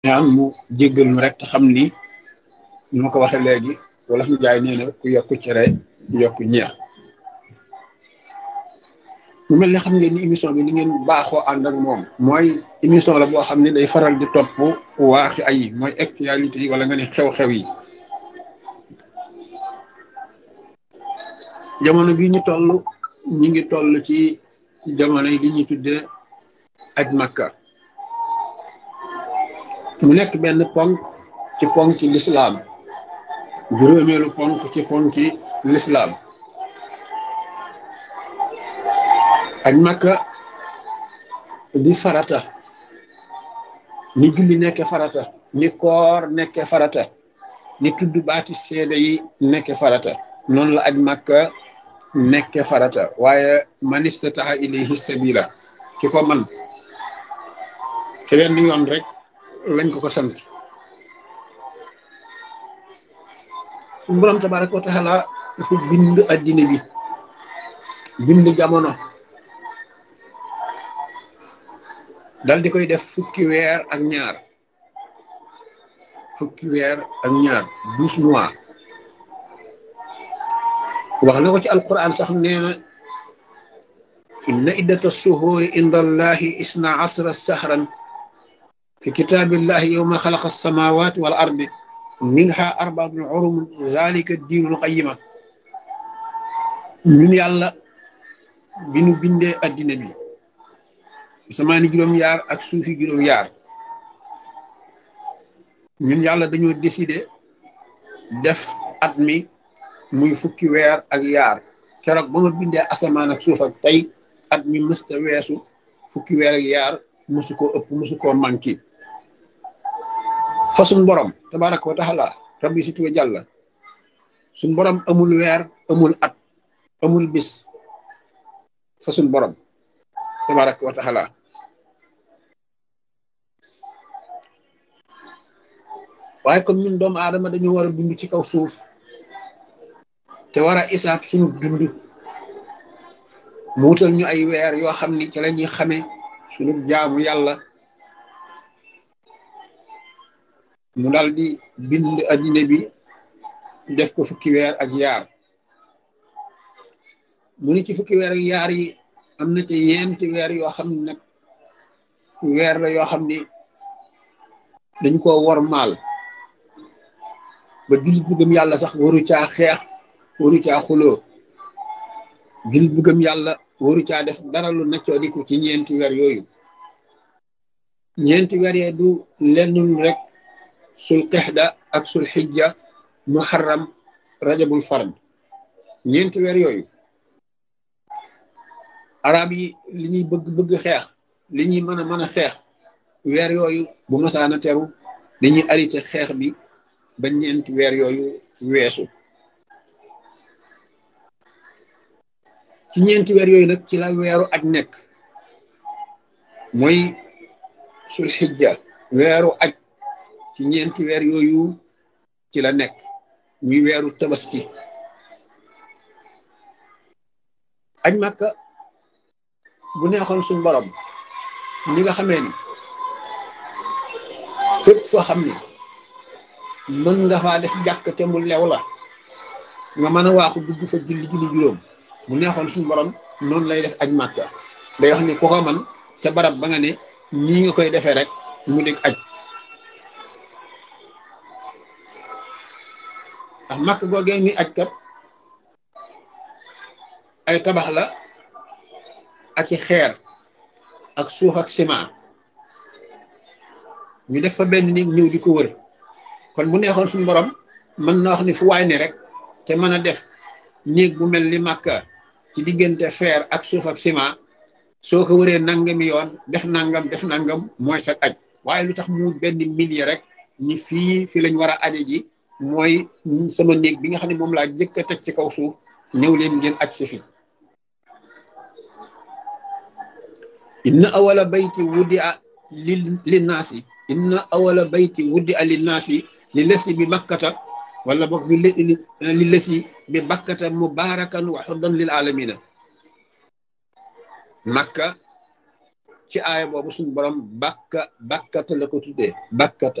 ñaan mu jéggal ñu rek te xam ni ñu ma ko waxee léegi wala fi jaay nee na ku yokku cere yokku ñeex mu mel ne xam ngeen ni émission bi ni ngeen baaxoo ànd ak moom mooy émission la boo xam ne day faral di topp waaxi ay mooy actualité yi wala nga ne xew-xew yi jamono bii ñu toll ñu ngi toll ci jamono yi li ñuy tuddee aj makka mu nekk benn ponk ci ponki lislaam juróomeelu ponk ci ponki lislaam aj makka di farata ni julli nekke farata ni koor nekke farata ni tudd baati seede yi nekke farata noonu la aj makka nekke farata waaye man istataha ilayhi sabila ki ko man te wenn yoon rek lañ ko ko sant suñu borom tabaraka wa taala dafa bind addina bi bind jamono dal di koy def fukki weer ak ñaar fukki weer ak ñaar douze mois wax na ko ci alquran sax nee na inna iddata suhuuri inda allahi isna asra sahran fi kitaabillahi yowma xalaqa alsamawati wal ardi minha arbaatun urum zalika diinul qayima ñun yàlla bi nu bindee addina bi samaani juróom-yaar ak suufi juróom-yaar ñun yàlla dañoo décider def at mi muy fukki weer ak yaar keroog ba ma bindee asamaan ak suuf ak tey at mi mësta weesu fukki weer ak yaar musu koo ëpp musu koo manqué fa suñ borom tabaraka wa taala rabbi si tuwe jàlla suñ borom amul weer amul at amul bis fa suñ borom tabaraka wa taala waaye comme ñun doomu aadama dañu war a dund ci kaw suuf te war a isaab suñu dund mu wutal ñu ay weer yoo xam ni ci la ñuy xamee suñu jaamu yàlla mu dal di bind addina bi def ko fukki weer ak yaar mu ni ci fukki weer ak yaar yi am na ci yenti weer yoo xam ne nag weer la yoo xam ni dañ koo wor maal ba jullit bu gëm yàlla sax waru caa xeex waru caa xuloo jullit bu gëm yàlla waru caa def dara lu neccoo di ko ci ñeenti weer yooyu ñeenti weer yee du lenn lu rek sul qixda ak sul xijja muharram rajabul fard ñeenti weer yooyu arab yi li ñuy bëgg bëgg xeex li ñuy mën a mën a xeex weer yooyu bu masaana teru dañuy arrêté xeex bi ba ñeenti weer yooyu weesu ci ñeenti weer yooyu nag ci la weeru aj nekk mooy sul xijja weeru aj ci ñeenti weer yooyu ci la nekk muy weeru tabaski aj màkka bu neexoon suñ borom ñi nga xamee ni fépp foo xam ni mën nga faa def jàkk te mu lew la nga mën a waaxu dugg fa julli julli juróom bu neexoon suñu borom noonu lay def aj màkka day wax ni ku ko man ca barab ba nga ne nii nga koy defee rek mu dégg aj ndax màkk googee ni aj kat ay tabax la ak i xeer ak suuf ak ciment ñu def fa benn nit ñëw di ko wër kon bu neexoon suñu borom mën na wax ni fu waay ne rek te mën a def néeg bu mel ni màkka ci diggante fer ak suuf ak ciment soo ko wëree nangami yoon def nangam def nangam mooy sa aj waaye lu tax mu benn millier rek ni fii fi lañ war a aje ji mooy sama néeg bi nga xam ne moom laa jëkk a teg ci kaw suuf ñëw leen ngeen aj si fi inna awala bayti wuddi a li linnaasi inna awala bayti wuddi a linnaasi li lesi bi bakkata wala boog bi li lesi bi bakkata mubarakan wa xuddan lil alamina makka ci aaya boobu suñu borom bakka bakkata la ko tuddee bakkata